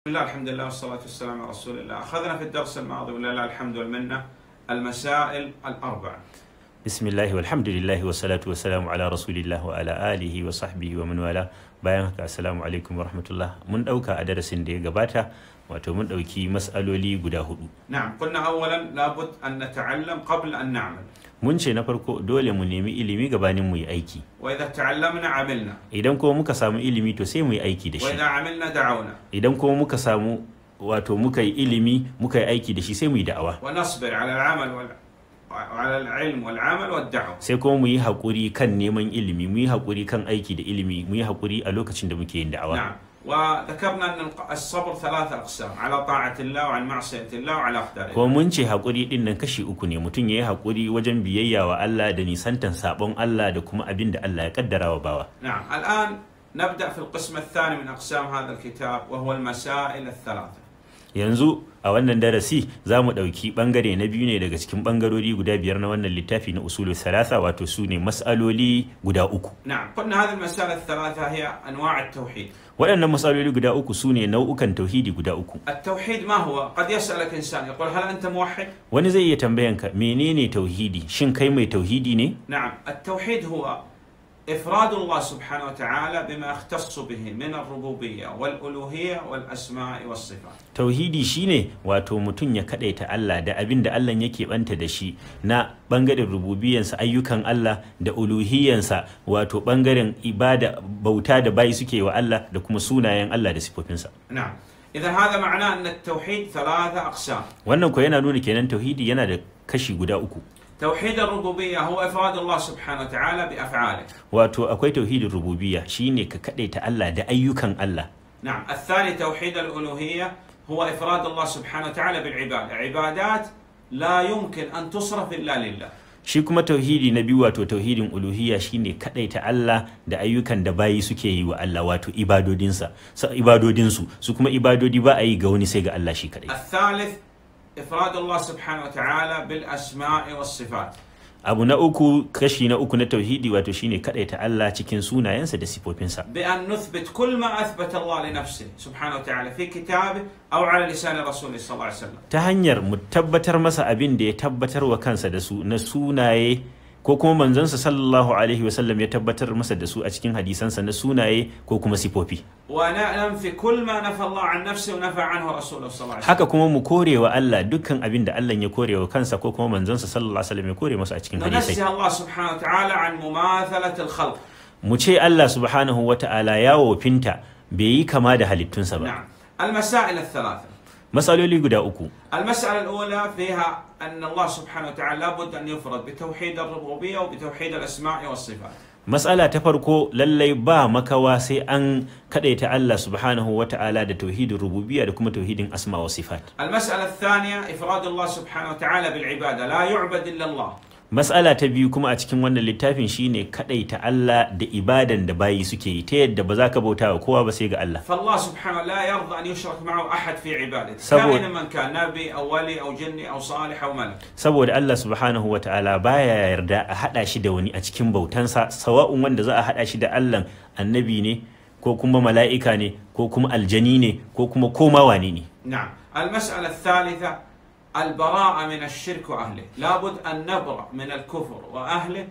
بسم الله الحمد لله والصلاة والسلام على رسول الله أخذنا في الدرس الماضي ولله الحمد والمنة المسائل الأربع bismillahi walhamdulillahi wassalatu wassalamu ala rasulillah wa ala alihi wa sahbihi wa man wala bayan haka assalamu alaikum wa rahmatullah mun dauka a darasin da ya gabata wato mun dauki mas'aloli guda hudu نعم قلنا أولا لابد أن نتعلم قبل أن نعمل mun ce na farko dole mu nemi ilimi gabanin mu yi aiki وإذا تعلمنا عملنا idan kuma muka samu ilimi to sai mu yi aiki da shi وإذا عملنا دعونا idan kuma muka samu wato muka yi ilimi muka yi aiki da shi sai mu yi da'awa ونصبر على العمل وال... وعلى العلم والعمل والدعوة sai kuma mu yi haƙuri kan neman ilimi mu yi haƙuri kan aiki da ilimi mu yi haƙuri a lokacin da muke yin da'awa نعم وذكرنا أن الق- الصبر ثلاثة أقسام على طاعة الله وعن معصية الله وعلى أقدار الله kuma mun ce haƙuri ɗin nan kashi uku ne mutum ya yi haƙuri wajen biyayya wa Allah da nisantan saɓon Allah da kuma abin da Allah ya kaddara wa bawa نعم الآن نبدأ في القسم الثاني من أقسام هذا الكتاب وهو المسائل الثلاثة yanzu a wannan darasi za mu ɗauki ɓangare na biyu ne daga cikin ɓangarori guda biyar na wannan littafi na usulul salasa wato su ne mas'aloli guda uku نعم قلنا هذه المسائل الثلاثة هي أنواع التوحيد waɗannan mas'aloli guda uku su ne nau'ukan tauhidi guda uku التوحيد ما هو قد يسألك إنسان يقول هل أنت موحد wani zai iya tambayanka menene tauhidi shin kai mai tauhidi ne نعم التوحيد هو إفراد الله سبحانه وتعالى بما يختص به من الربوبية والألوهية والأسماء والصفات tauhidi shine wato mutum ya kadaita Allah da abin da Allah yake banta da shi na bangaren rububiyansa ayyukan Allah da uluhiyansa wato bangaren ibada bauta da bayi suke wa Allah da kuma sunayen Allah da sifofinsa نعم إذا هذا معناه أن التوحيد ثلاثة أقسام wannan ko yana nuna kenan tauhidi yana da kashi guda uku توحيد الربوبية هو إفراد الله سبحانه وتعالى بأفعاله wato akwai tauhidin rububiyya shine ka kadaita Allah da ayyukan Allah نعم الثاني توحيد الألوهية هو إفراد الله سبحانه وتعالى بالعبادة عبادات لا يمكن أن تصرف إلا لله shi kuma tauhidi na biyu wato tauhidin uluhiyya shine kadaita Allah da ayyukan da bayi suke yi wa Allah wato ibadodinsa sa ibadodinsu su kuma ibadodi ba a yi ga wani sai ga Allah shi kadai الثالث إفراد الله سبحانه وتعالى بالأسماء والصفات abu na uku kashi na uku na tauhidi wato shine kadaita Allah cikin sunayensa da sifofinsa بأن نثبت كل ما أثبت الله لنفسه سبحانه وتعالى في كتابه أو على لسان رسوله صلى الله عليه وسلم ta hanyar mu tabbatar masa abin da ya tabbatar wa kansa da su na sunaye ko kuma manzansa sallallahu alaihi wasallam ya tabbatar masa da su a cikin hadisansa na sunaye ko kuma sifofi وننفي كل ما نفى الله عن نفسه ونفى عنه رسوله صلى الله عليه وسلم haka kuma mu kore wa Allah dukkan abin da Allah ya kore wa kansa ko kuma manzansa sallallahu alaihi wasallam ya kore masa a cikin hadisai ننزه الله سبحانه وتعالى عن مماثلة الخلق mu ce Allah subhanahu wata'ala ya wofinta bai yi kama da halittunsa ba نعم المسائل الثلاثة matsaloli guda uku المسألة الأولى فيها أن الله سبحانه وتعالى لابد أن يفرد بتوحيد الربوبية وبتوحيد الأسماء والصفات matsala ta farko lallai ba makawa sai an kadaita Allah subhanahu wata'ala da tauhidin rububiyya da kuma tauhidin asma wa sifat المسألة الثانية إفراد الله سبحانه وتعالى بالعبادة لا يعبد إلا الله matsala ta biyu kuma a cikin wannan littafin shine kadaita Allah da ibadan da bayi suke yi ta yadda ba za ka bauta wa kowa ba sai ga Allah فالله سبحانه لا يرضى أن يشرك معه أحد في عبادته سبب- كائنا من كان نبي أو ولي أو جني أو صالح أو ملك saboda Allah subhanahu wata'ala baya yarda a hada shi da wani a cikin bautansa sawa'un wanda za a hada shi da Allah annabi ne ko kuma mala'ika ne ko kuma aljani ne ko kuma koma wane ne نعم المسألة الثالثة البراءة من الشرك وأهله لابد أن نبرأ من الكفر وأهله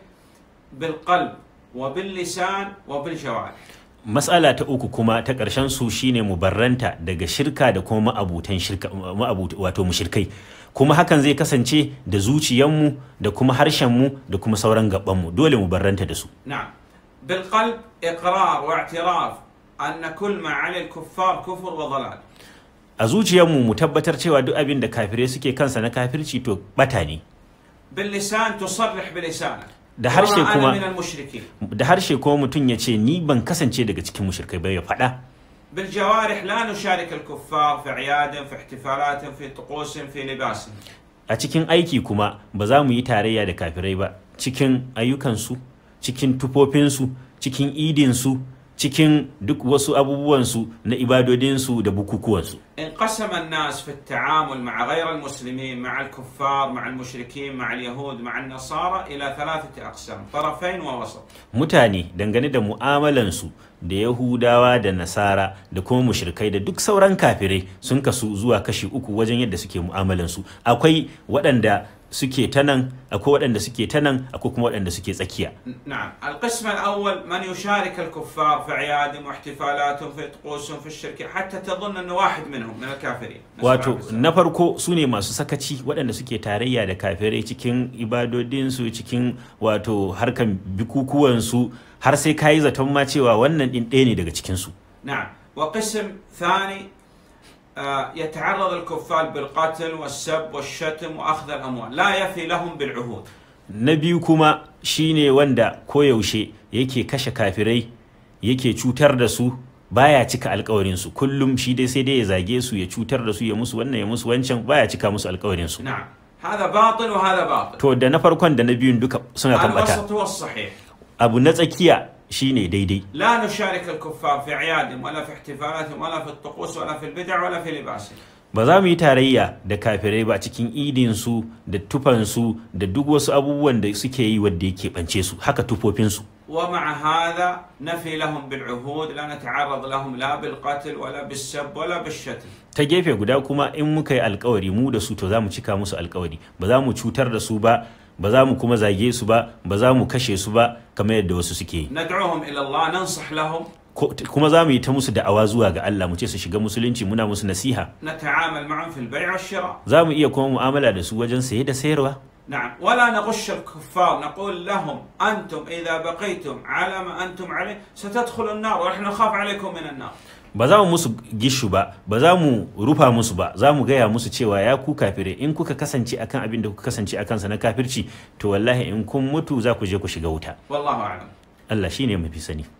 بالقلب وباللسان وبالجوارح Matsala ta uku kuma ta ƙarshen su shine mu barranta daga shirka da kuma ma'abutan shirka ma'abut wato mushrikai kuma hakan zai kasance da zuciyanmu da kuma harshenmu da kuma sauran gabanmu dole mu barranta da su نعم بالقلب إقرار واعتراف أن كل ما عليه الكفار كفر وضلال a zuciyarmu mu tabbatar cewa duk abin da kafirai suke kansa na kafirci to bata ne باللسان تصرح بلسانك ده هرشي وما كما- أنا من المشركين da harshe kuma mutum ya ce ni ban kasance daga cikin mushrikai ba ya faɗa بالجوارح لا نشارك الكفار في أعيادهم في احتفالاتهم في طقوسهم في لباسهم a cikin aiki kuma ba za mu yi tarayya da kafirai ba cikin ayyukansu cikin tufofinsu cikin idinsu cikin duk wasu abubuwansu na ibadodinsu da bukukuwansu انقسم الناس في التعامل مع غير المسلمين مع الكفار مع المشركين مع اليهود مع النصارى إلى ثلاثة أقسام طرفين ووسط mutane dangane da mu'amalansu da yahudawa da nasara da kuma mushrikai da duk sauran kafirai sun kasu zuwa kashi uku wajen yadda suke mu'amalansu akwai waɗanda suke ta nan akwai waɗanda suke ta nan akwai kuma waɗanda suke tsakiya نعم القسم الأول من يشارك الكفار في أعيادهم واحتفالاتهم في طقوسهم في الشركة حتى تظن أنه واحد منهم من الكافرين نسأل الله wato السلامة. na farko su ne masu sakaci waɗanda suke tarayya da kafirai cikin ibadodinsu cikin wato harkan bikukuwansu har sai ka yi zaton ma cewa wannan ɗin ɗaya ne daga cikinsu نعم وقسم ثاني آه، يتعرض الكفار بالقتل والسب والشتم وأخذ الأموال لا يفي لهم بالعهود na biyu kuma shine wanda koyaushe yake kashe kafirai yake cutar da su baya cika alkawarinsu kullum shi dai sai dai ya zage su ya cutar da su ya musu wannan ya musu wancan baya cika musu alkawarinsu نعم هذا باطل وهذا باطل to da na farkon da na biyun duka suna kan bata الوسط هو الصحيح abu na tsakiya shine daidai لا نشارك الكفار في أعيادهم ولا في احتفالاتهم ولا في الطقوس ولا في البدع ولا في لباسهم ba za mu yi tarayya da kafirai ba cikin idinsu da tufansu da duk wasu abubuwan da suke yi wadda yake bance su haka tufofinsu ومع هذا نفي لهم بالعهود لا نتعرض لهم لا بالقتل ولا بالسب ولا بالشتم ta gefe guda kuma in muka yi alkawari mu da su to za mu cika musu alkawari ba za mu cutar da su ba ba za mu kuma zage su ba ba za mu kashe su ba kamar yadda wasu suke yi ندعوهم إلى الله ننصح لهم Ko- kuma za mu yi ta musu da'awa zuwa ga Allah mu ce su shiga musulunci muna musu nasiha نتعامل معهم في البيع والشراء za mu iya kuma mu'amala da su wajen saye da sayarwa نعم ولا نغش الكفار نقول لهم أنتم إذا بقيتم على ما أنتم عليه ستدخلوا النار ونحن نخاف عليكم من النار ba za mu musu gishu ba ba za mu rufa musu ba za mu gaya musu cewa ya ku kafire in kuka kasance akan abin da kuka kasance akan sa na kafirci to wallahi in kun mutu za ku je ku shiga wuta والله أعلم Allah shine mafi sani